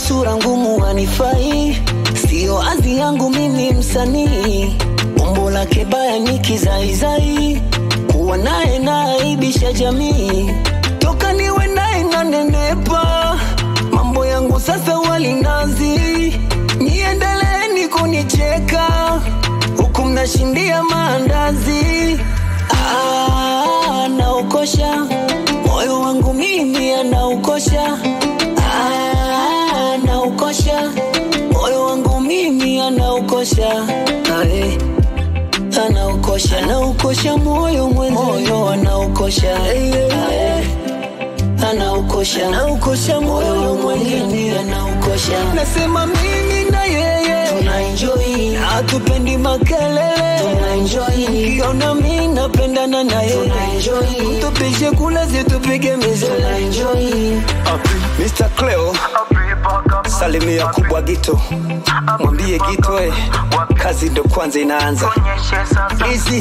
sura ngumu hanifai, sio azi yangu mimi msanii. Umbo lake baya ni kizaizai, kuwa naye naaibisha jamii. Toka niwe naye nanenepa, mambo yangu sasa walinazi. Niendeleeni kunicheka huku mnashindia maandazi. Ah, anaukosha moyo wangu mimi, anaukosha Ah, anaukosha moyo wangu mimi, anaukosha Ae, anaukosha anaukosha moyo mwenzi, moyo anaukosha Ae, anaukosha anaukosha moyo mwengine, anaukosha nasema mimi na yeye tuna enjoy, hatupendi makelele, tuna enjoy, ukiona mimi napendana na yeye, tuna enjoy, tupishe kula zitupige mizele, tuna enjoy Mr. Cleo, salimia kubwa Gito, mwambie Gito eh, kazi ndo kwanza inaanza. Easy.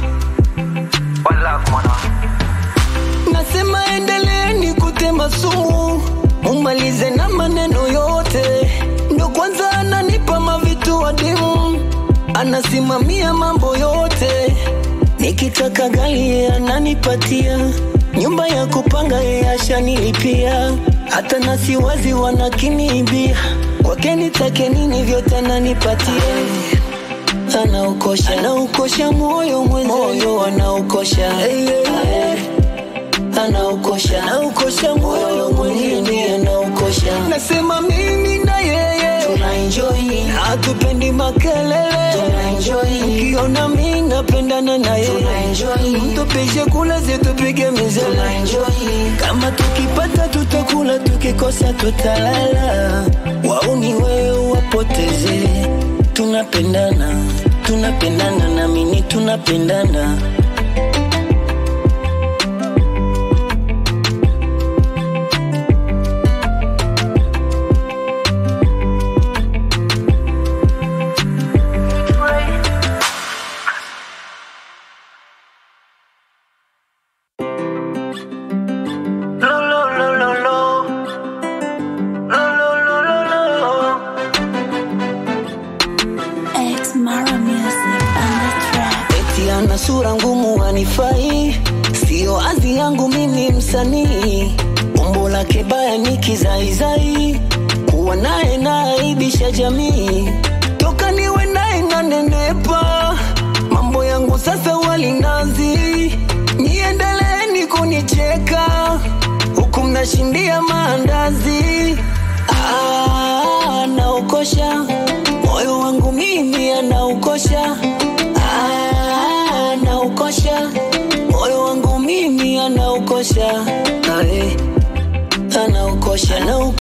Nasema endeleeni kutema sumu, mumalize na maneno yote. Ndo kwanza ananipa mavitu adimu, anasimamia mambo yote. Nikitaka gari yeye ananipatia, nyumba ya kupanga yeye ashanilipia, hata nasi wazi wanakiniibia. Kwake nitake nini, vyote ananipatia anaukosha anaukosha moyo mwenzi moyo anaukosha Ae. anaukosha anaukosha moyo mwingine anaukosha nasema mimi na yeye tuna enjoy hatupendi makelele tuna enjoy ukiona mimi napendana na yeye tuna enjoy mtupishe kula zitupige mizele tuna enjoy kama tukipata tutakula tukikosa tutalala wauni wewe wapoteze tunapendana tunapendana na mimi tunapendana Lo, lo, lo, lo, lo. Lo, lo, lo, lo, lo. X Mara Music on the track. eti ana sura ngumu hanifai, sio azi yangu mimi msanii. Umbo lake baya ni kizaizai, kuwa naye naaibisha jamii. Toka niwe naye nanenepa, mambo yangu sasa walinazi. Niendeleeni kunicheka huku mnashindia maandazi. Ah, anaukosha moyo wangu mimi, anaukosha Ah, anaukosha moyo wangu mimi, anaukosha Ae, anaukosha anaukosha